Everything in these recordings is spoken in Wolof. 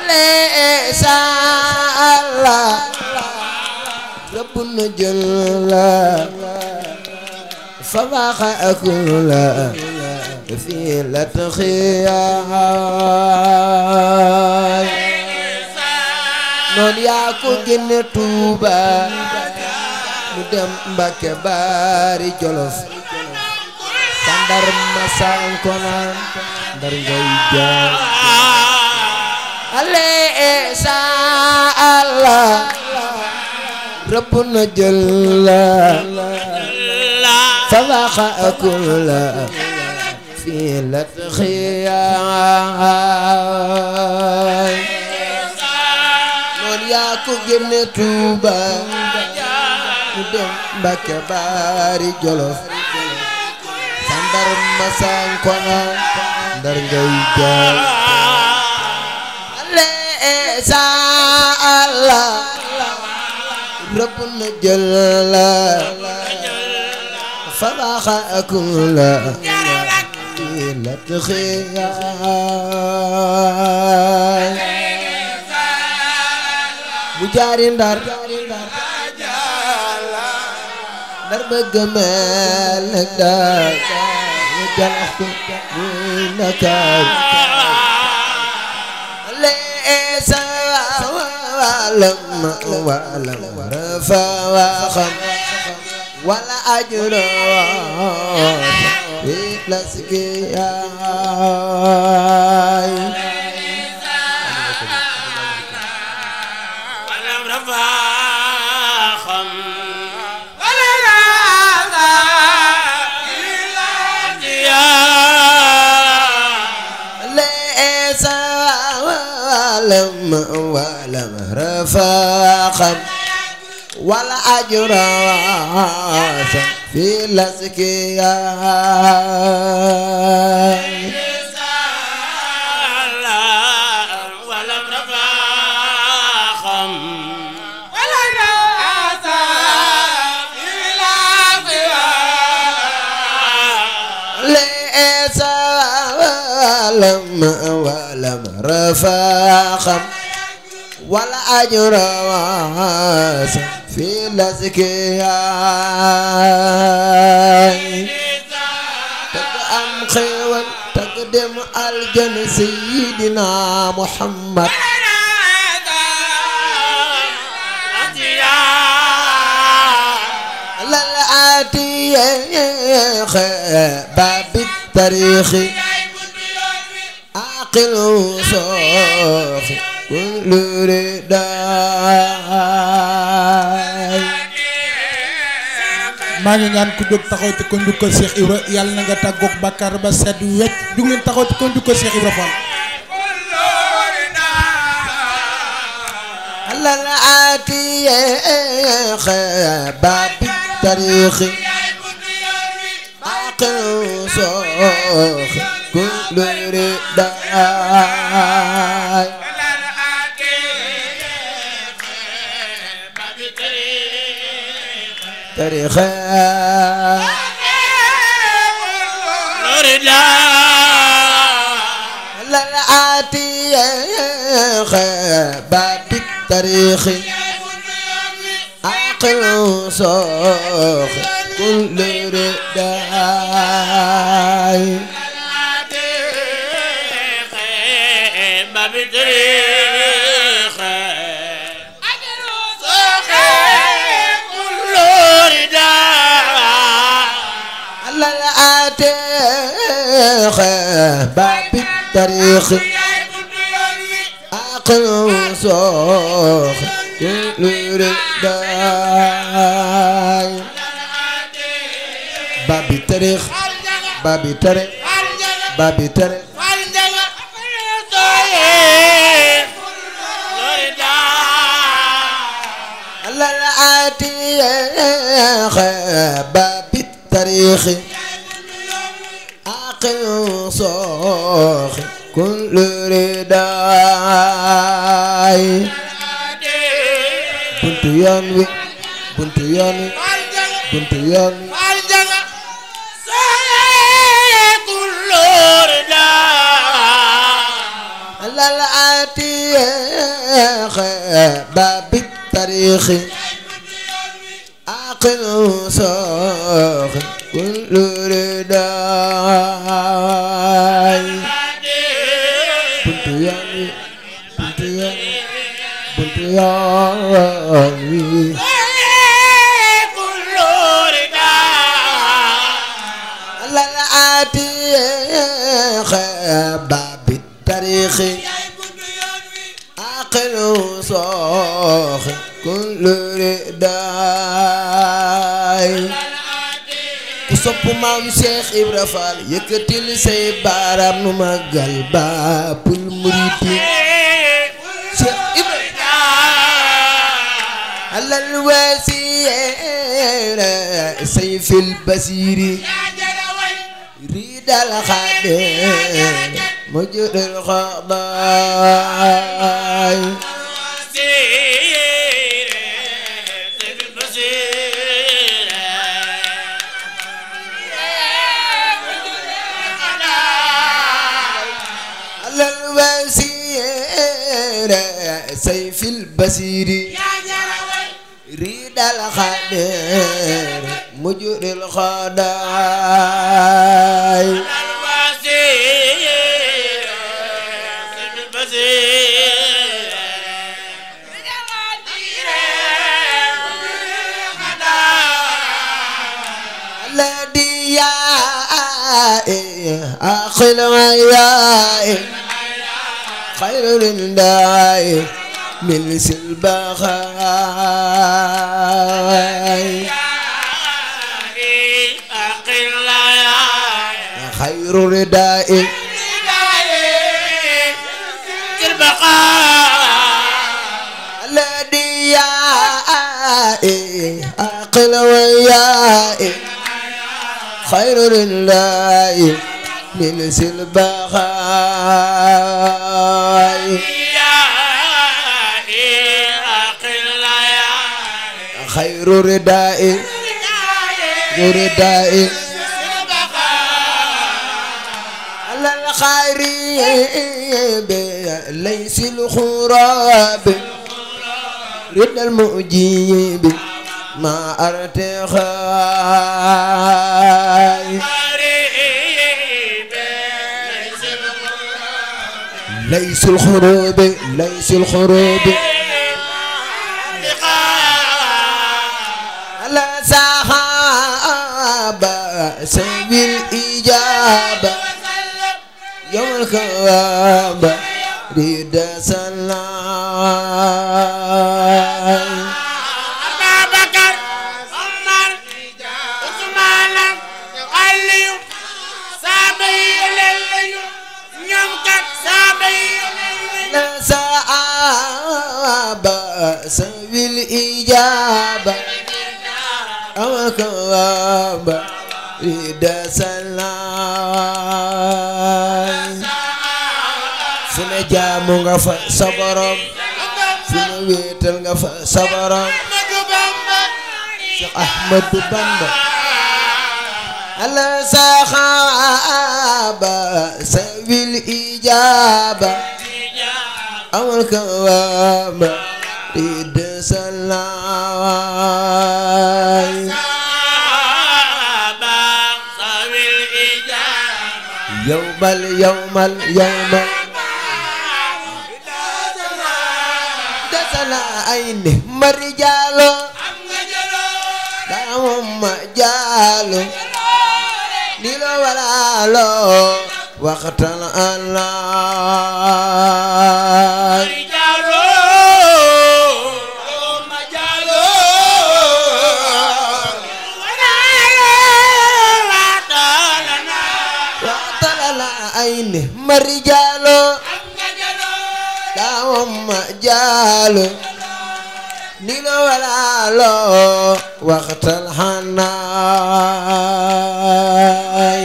aleesa allah rëbb na jël la fa baaxa akul la fii la taxiyaay noon yaa ko génne Tuuba mu dem Mbàkke Baari Jolof sandar ma sankonaan ndar ngay jaar aleesa allah rëbb na jël la fa baaxa akul la fii la taxiyaay noon yaa ko génne Tuuba mu dem Mbàkke Baari Jolof sandar ma sankonaan ndar ngay jaar aleesa allah rëbb na jël la fa baaxa akul la fii la taxiyaay mu jaari ndar ndar bëgg mel ne daal ñu jalax ko muy Ndakaar leesa walam walam rafa waxam wala ajro fi laskiyaay walam rafaxam wala rafa leesa walam walam rafa waxam wala ajro fi laskiyaay walam rafaxam leesa walam walam rafaxam wala ajrawas fi laskiyaay tag am xéewal tag dem aljana sayidina muhammad lal atiye babi tarixi aqil sooxi kullu ridaay maa ngi ñaan ku jóg taxaw te ko njukkal Cheikh Ibra yàlla na nga tàggoog bàkkaar ba sedd wecc jug leen taxaw te ko njukkal Cheikh Ibra Fall lal atiye babi tarixi aqil sooxi kullu ridaay tarixa lal atiye babi tarixi aqil sooxi kullu ridaay lal atiye babi tarixi aqil sooxi kullu ridaay babi tarix babi tarix babi tarix lal atiye babi tarixi aqil sooxi kullu ridaay buntu yoon wi buntu yoon wi buntu yoon wi على العتيق باب التاريخ عقل صاخ كل رداي buntu yaay buntu yaay buntu yaay على العتيق باب التاريخ عقل صاخ كل رداي ku sopp maam Cheikh Ibra Fall yëkkatil say baaraam nu magal baabul muriti Cheikh Ibra alal wasiira sayfil basiri riidal xadeer mujudul xabaay alal wasiira sayfil basiri riidal xadeer mujudul xadaay الذي يا أخل يا خير لله من سلبخاي خير رداء الذي يا أقل ويا خير لله من سلبخاي خير رداء رداء على الخريب ليس الخراب رد المؤجيب ما ارتخاي ليس الخروب ليس الخروب على صحابة سبي الإجابة يوم الكوابة ريد سلام على صحابة سبي الإجابة يوم الكوابة ريد سلام fu ne jaamu nga fa sa borom fu ne wéetal nga fa sa borom Cheikh Ahmadou Bamba ala saxaaba sa wil ijaaba amal kawaaba rid salaay yowmal yowmal yowmal dasala ay ne mari jaalo daamam ma jaalo dilo walaalo waxtaan Allah waxtaan ay ne mari jaalo daamam ma jaalo dilo walaalo waxtaan xanaay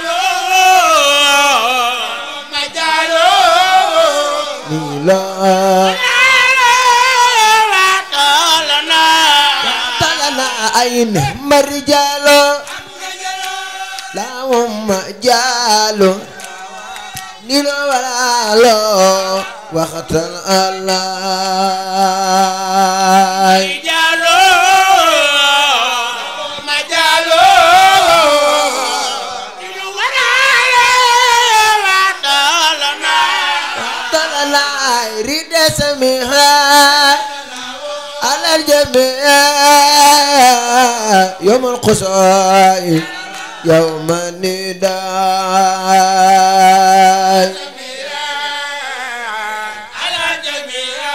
dilo talana ay ne mari jaalo daamam ma jaalo ni lo wala lo waxatal Allah Jalo ma jalo Inu warale wadalana talalay ride samiha alal jamia يوم القصاي يوم النداء على جميع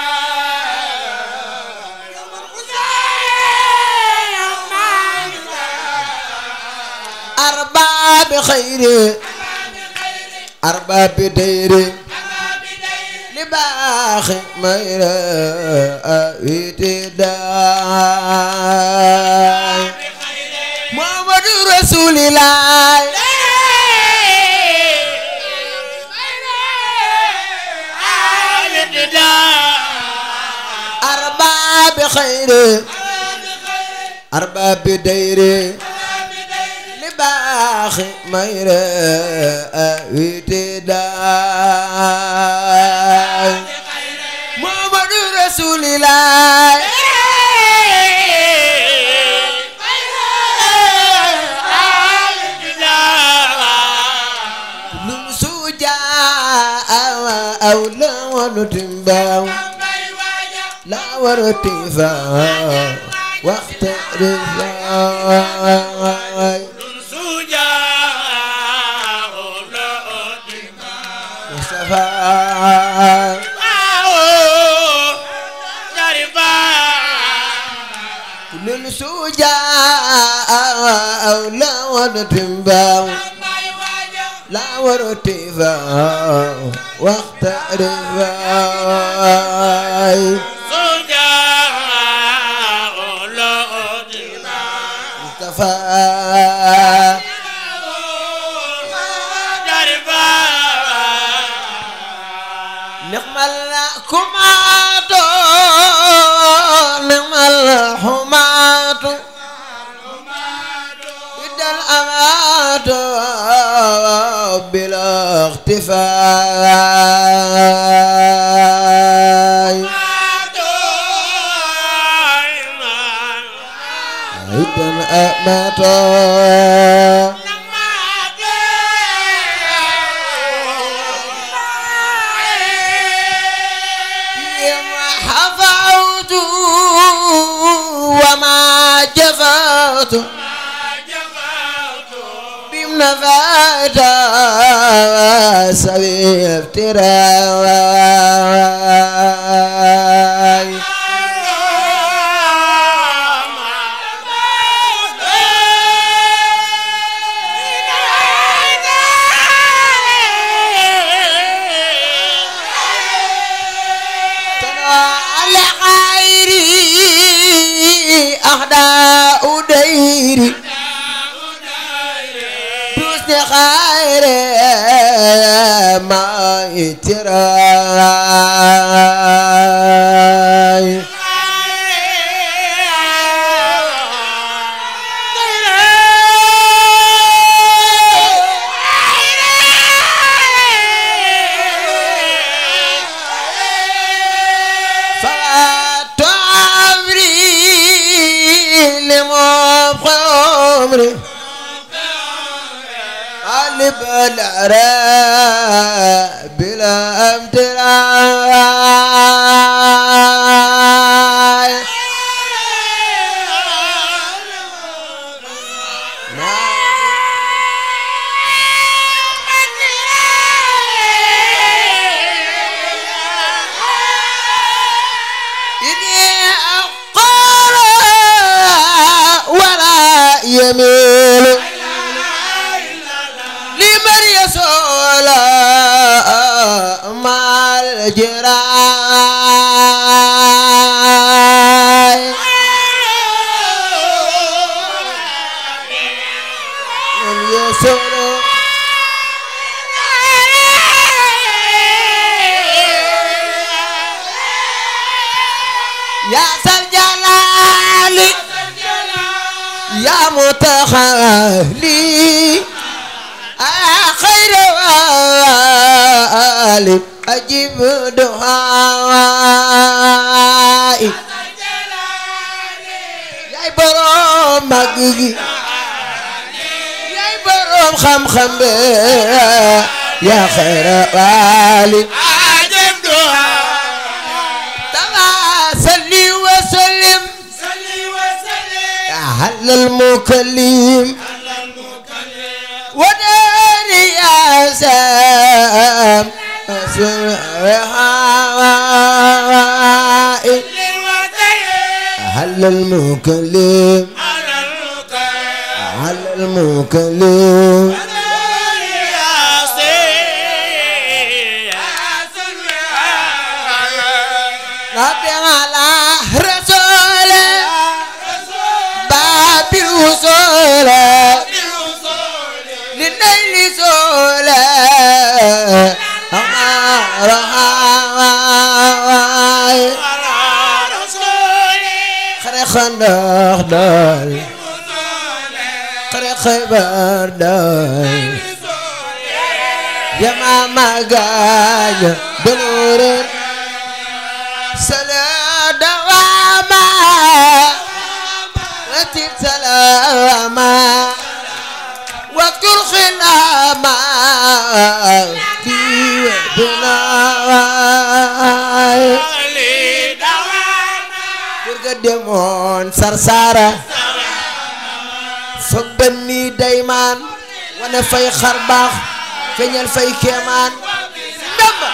أرباب خير أرباب دير لباخ مير أويتداء محمد رسول الله أرباب خير أرباب دير لباخ مير أويتداء محمد رسول الله لم سوجا أو لا ونتنباو لا ورتفا وقت رفاي مصطفى كل سوجا أو لا ونتنباو لا ورتفا وقت رفاي مصطفى نعم الحمات نعم الحمات إذا الأمات بلا اختفاء إذا الأمات يما حفظت وما جفوت بمنفات سبي افتراء على غيري أهداء ديري دوست خير ما يتراي فات عمري لمبقى عمري قلب العراء بلا امتراء إني أقول ولا يميل لمن يسول مع الجراي من يسول يا ذا الجلال يا متخلي آخر خير والي أجيب دعائي yaay borom mag gi yaay borom xam-xam be yaa xayra waali عجب دعاء tala salli wa sallim صلي وسلم على المكلم على المكلم ودار يا سام على وسلم المكلم على المكلم على المكلم نبي على رسول باب الوصول للنيل سول أمار هواي خري خندق دال خري خيبر دال يا ماما قاية بنور سلا دواما رتب سلاما واذكر خلاما في بناي kurga demoon sarsara fa bënni daymaan wane fay xar baax feeñal fay keemaan ndamba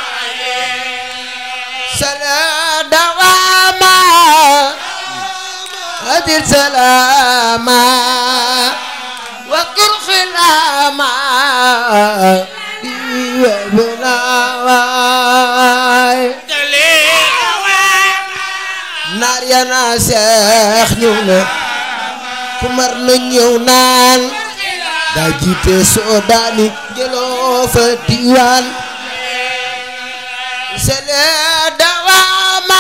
sala dawama hadir salama wa kur khilama iwa benawai naar ya naa seex ñëw na ku mar na ñëw naan daa jiite soodaani jëloo fa diwaan sele dawaama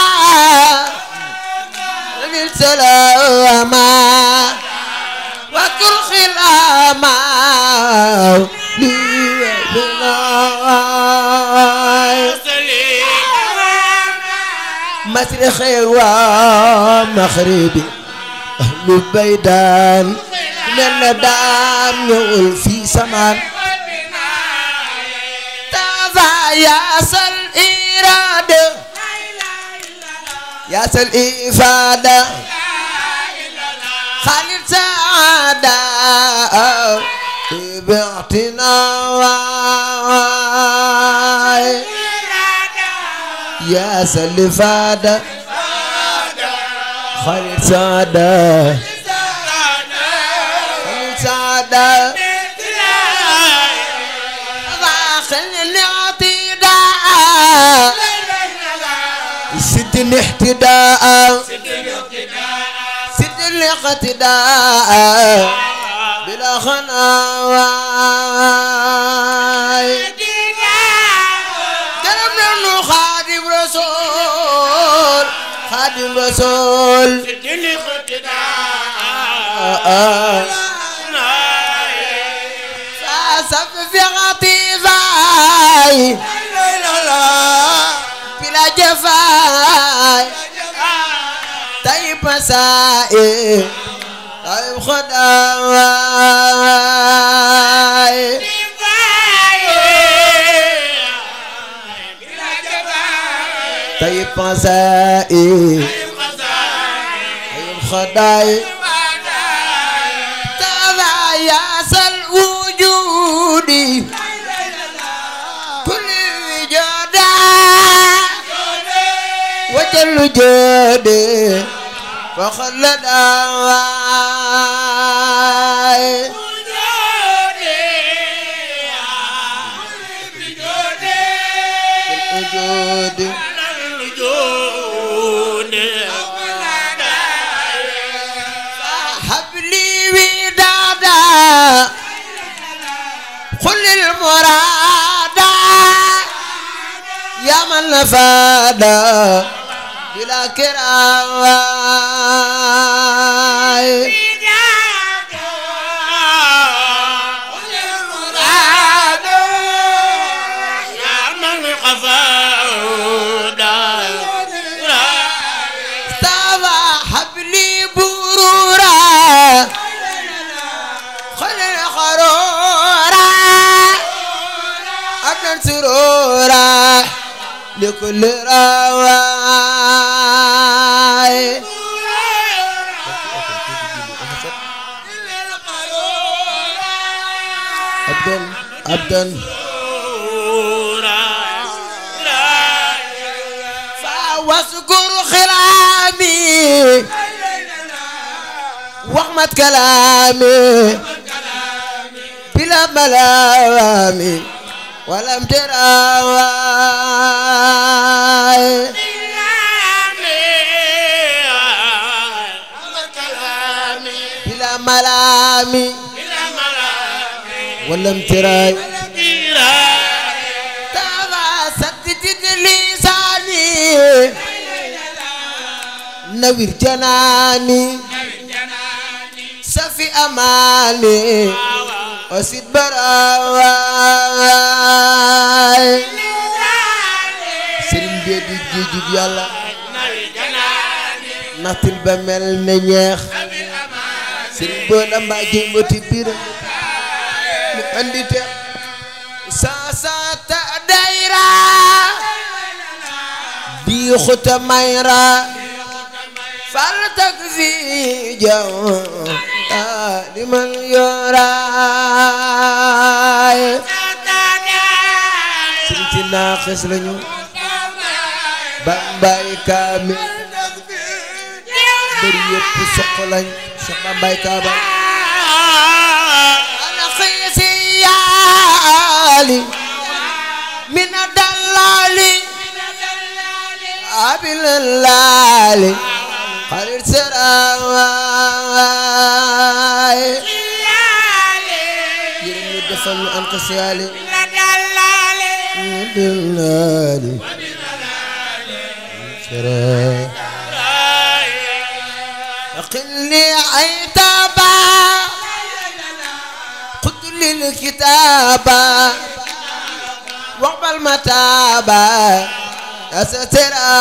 lil salaama wa kur xilaama lii binaay مشرق ومغربي أهل البيدان من دام يقول في سمان تابع يا سل إرادة يا سل إفادة خالد سعادة باعتنا يا سل فادة خالد سعادة خالد سعادة داخل الاعتداء سد الاحتداء سد الاقتداء بلا خناواي كلام نحن خادم رسول خادم رسول فاسف في غطيفاي بلا جفاي طيب مسائي طيب خداواي طيب مسائي طيب خداي تابع يا سل وجودي كل وجودا وجل جودي فخلد أواي وجودي حبلي ودادا قل المرادا يا من نفادا بلا كراواي kulli rawaay abdan abdan fa waskur xilaami waxmat kalaami bila malaami walam terawaay bila malaami walam teraay taba sattiti lisaani nawir janaani safi amaani osit barawaay sëriñ bee di géejug yàlla naxtil ba mel ne ñeex sëriñ boo da mbaa jëmbati biir mu andi te saa saa ta dayra bi xuta mayra fal tak fi jaw liman yoraay sëriñ si naaxis lañu bambay kaamil bëri yëpp soq lañ soq bambay kaabal ana xiisi yaali mina dallali abilalaali xarit serawaay yërëm ñu defal ñu an xisiyaali mina dallali sera أقلي عتابا خذ لي الكتابا واقبل متابا أسترا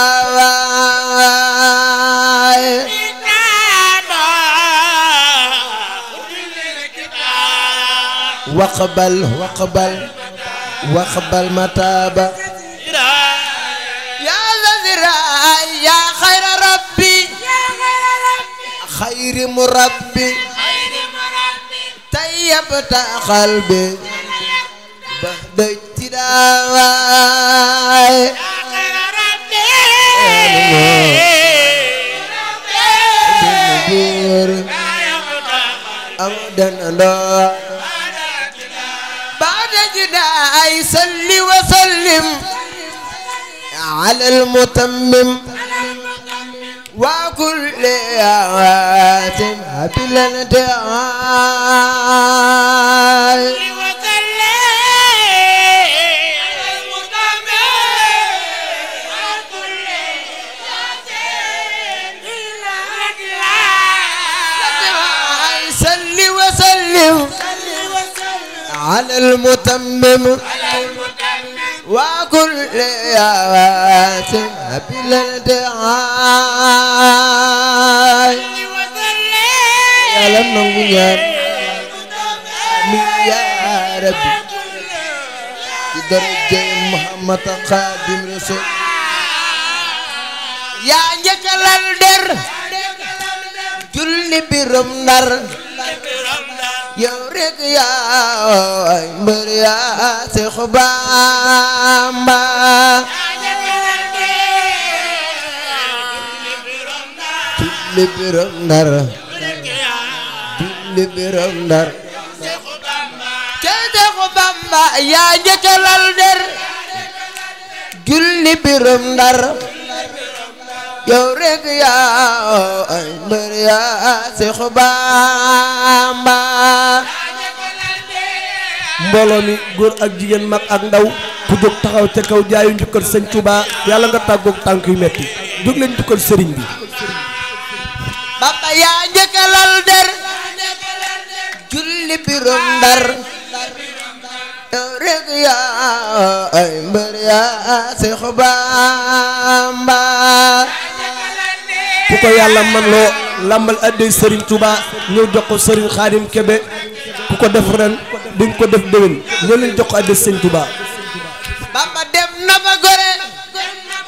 واقبل واقبل واقبل متابا يا الذي رأى يا خير ربي خير مربي طيبت قلبي بعد ابتداء أمدا الله بعد جداء صل وسلم على المتمم وكل آوات بلا دعاء صل وسلم على المتمم وكل آوات بلا دعاء يا لم نغنيان من يا ربي بدرجة محمد خادم رسول يا نجل الدر julli biram ndar yow rek yaa mbër yaa Seex Bamba julli biram ndar julli biram ndar te Seex Bamba yaa njëkk lal der julli biram ndar yow rek yaa ay mbër yaa Seex Bamba mbooloo mi góor ak jigéen mag ak ndaw ku jóg taxaw ca kaw jaayu njukkal sëñ Touba yàlla nga tàggoog tànk yu metti jóg leen njukkal sëriñ bi Bamba yaa njëkk lal der julli biram ndar yow rek yaa ay mbër yaa Seex Bamba ku ko yàlla man loo lambal addey sëriñ Touba ñëw jox ko sëriñ Xaadim Kebe ku ko def ren di nga ko def déwén ñoo leen jox ko addey sëriñ Touba Bamba dem na ba gore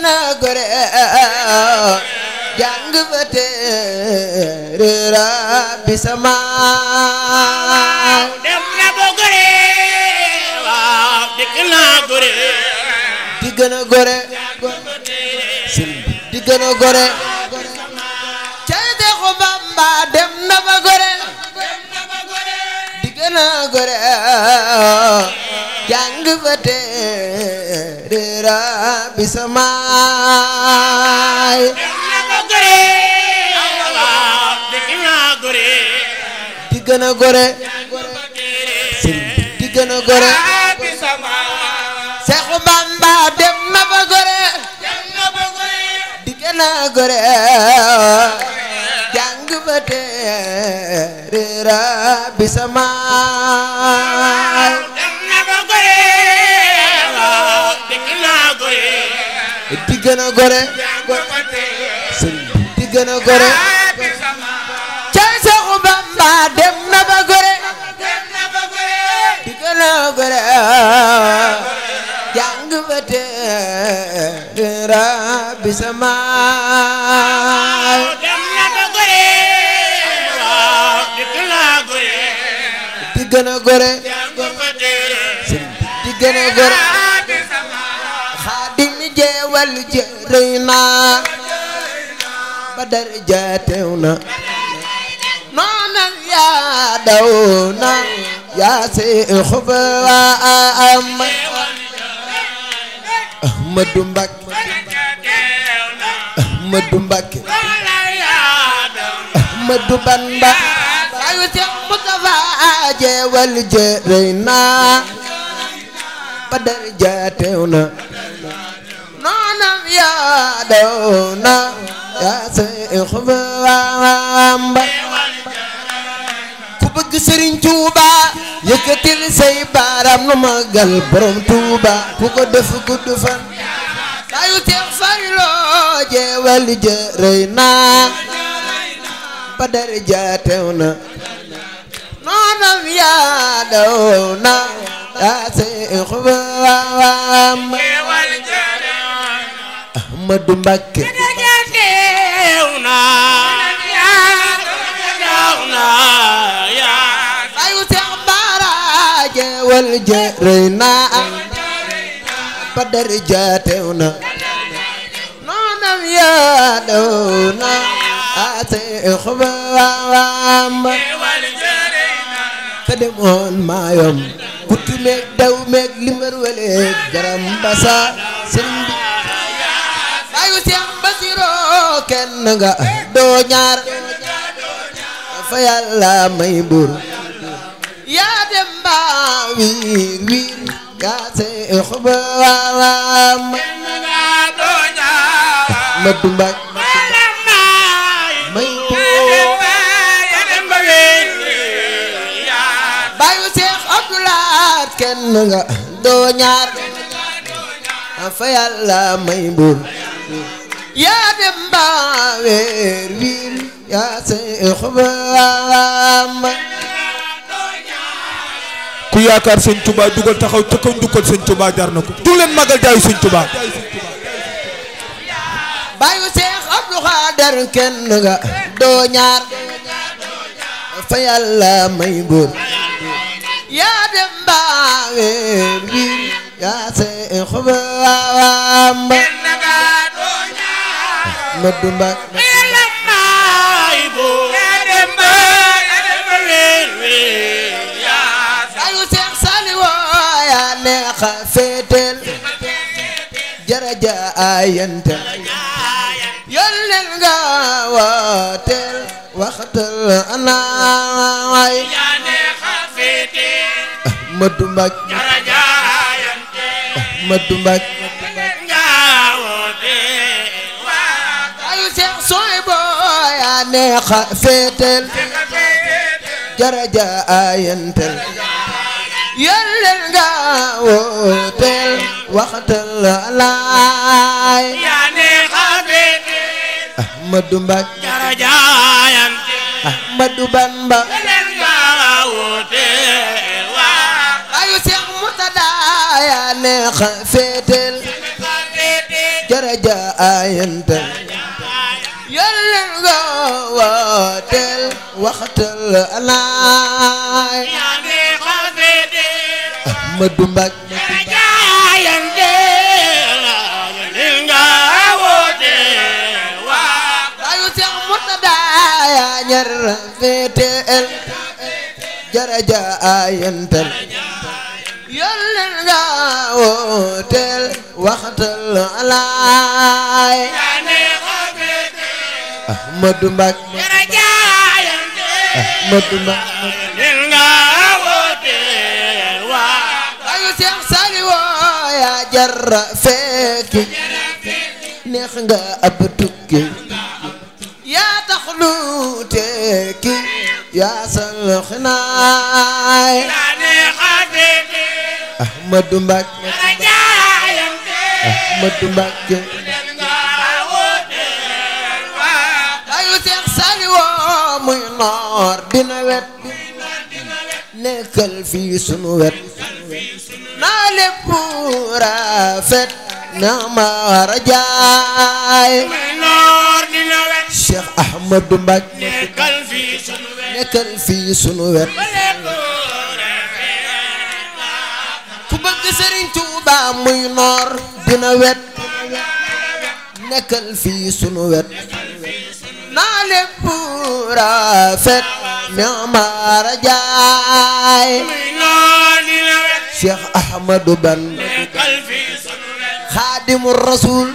gën a gore jàng fa téere rabbi samaay dem na ba gore waaw dikk naa gore di gën a gore sëriñ bi di gën a gore cay Seexu Bamba dem na ba gore di gën a gore jàng fa téere rabbi samaay dem na ba gore waaw dikk naa gore di gën a gore sëriñ bi di gën a gore bi sama Seexu Bamba dem na ba gore dem na ba gore di gën a gore jàng fa téere rabbi samaay dem na ba gore waaw dikk naa gore di gën a gore sëriñ bi di gën a gore bi sama cay Seexu Bamba dem na ba gore dem na ba gore di gën a gore jàng fa téere rabbi samaay dem na ba gore waaw dikk naa gore di gën a gore jàng fa téere sëriñ bi di gën a gore bi sama xaadim jeewal jërëy naa ba daraja teew na noonal yaa daw na yaa seexu ba am Ahmadu Mbakke Ahmadu Mbakke Ahmadu Bamba ayu Seex Mustafa jeewal jërëy naa ba daraja teew na noonam yaa daw na yaa seexu ba am ku bëgg Sëriñ Tuuba yëkkatil say baaram nu magal borom Tuuba ku ko def gudd fan ayu Seex Fallu jeewal jërëy naa ba daraja teew na noonam yaa daw na yaa seexu ba am Ahmadu Mbakke ayu Seex Baara jeewal jërëy naa ba daraja teew na noonam yaa daw na yaa seexu ba am ka demoon maayom kutu meeg daw meeg limar waleeg garam basa sëriñ bi ayu Seex Basiro kenn nga doo ñaar fa yàlla may bur yaa dem ba wiir wiir yaa seex ba waam ma dumbak may bur bayu Seex Abdulaat kenn nga doo ñaar fa yàlla may bur yaa dem ba weer wiir yaa seex ba waam ku yaakaar sëñ Touba dugal taxaw ca kaw njukkal sëñ Touba jar na ko du leen magal jaayu sëñ Touba bayu Seex Abdu Xaadar kenn nga doo ñaar fa yàlla may bur yaa dem ba weer wiir yaa seex ba waam ma dumbak ayu Seex Saaliw yaa neexa féetel jaraja ayantel yónneel nga waateel waxtal anaay ma dumbak ma dumbak ayu Seex Suwaybu yaa neexa féetel jaraja ayantel yónneel nga waateel waxtal anaay Ahmadu Mbakke Ahmadu Bamba ayu Seex Murtada yaa neexa féetel daraja ayantal yàlla nga wooteel waxtal anaay Ahmadu Mbàkke ayu Seex Murtada yaa ñar féeteel daraja ayantal yàlla nga wooteel waxtal anaay Ahmadu Mbàkke Ahmadu Mbàkke ayu Seex Saaliw yaa jarra fekki neex nga ab tukki yaa tax lu tekki yaa sal xinaay Ahmadu Mbàkke Ahmadu Mbàkke ayu Seex Saaliw muy noor dina wet nekkal fii sunu wet naa lépp rafet na ma war a jaay Cheikh Ahmadou Mbacke nekkal fii sunu wet ku bëgg Serigne Touba muy noor dina wet nekkal fii sunu wet naa lépp rafet na ma war a jaay Cheikh Ahmadou Bamba Xaadimu Rasuul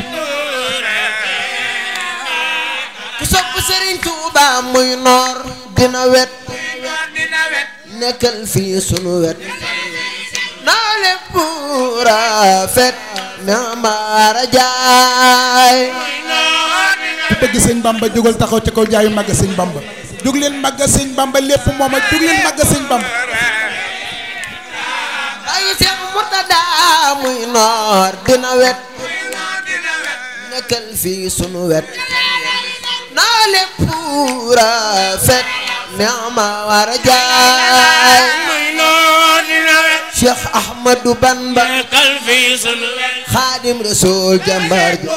ku sopp Serigne Touba muy noor dina wet nekkal fii sunu wet naa lépp rafet na ma war a jaay ku bëgg sëñ Bamba jógal taxaw ci kaw jaayu màgg sëñ Bamba jóg leen màgg sëñ Bamba lépp moom a jóg leen màgg sëñ Bamba ayu Seex Murtada muy noor dina wet nekkal fii sunu wet naa lépp rafet na ma war a jaay Cheikh Ahmadou Bamba Xaadim Rasul jàmbaar ji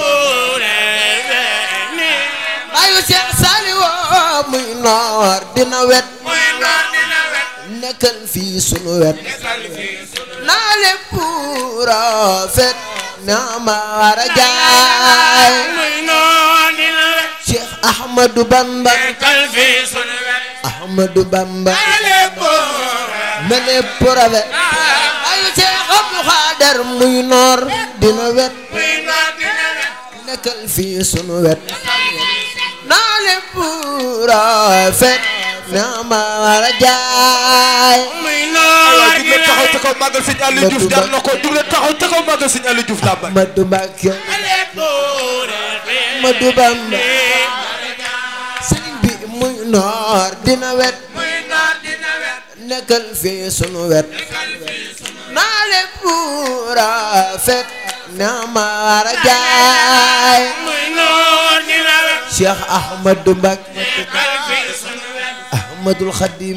ayu Seex Saaliw muy noor dina wet nekkal fii sunu wet naa lépp rafet na ma war a jaay Cheikh Ahmadou Bamba Ahmadou Bamba na lépp rafet ayu Cheikh Abdou Khader muy noor dina wet nekkal fii sunu wet naa lépp rafet na ma war a jaay waaw jug leen taxaw ca kaw màggal sëñ Aliou Diouf jar na ko jug leen taxaw ca kaw màggal sëñ Aliou Diouf làmbaay Ahmadou Mbacke Ahmadou Bamba sëriñ bi muy noor dina wet nekkal fii sunu wet naa lépp rafet na ma war a jaay Cheikh Ahmadou Mbacke Ahmadul Khadim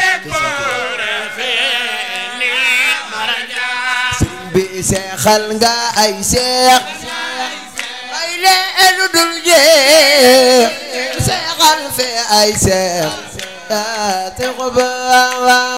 sëriñ bi seexal nga ay seex ay leen dul jeex seexal fe ay seex yaa te ko ba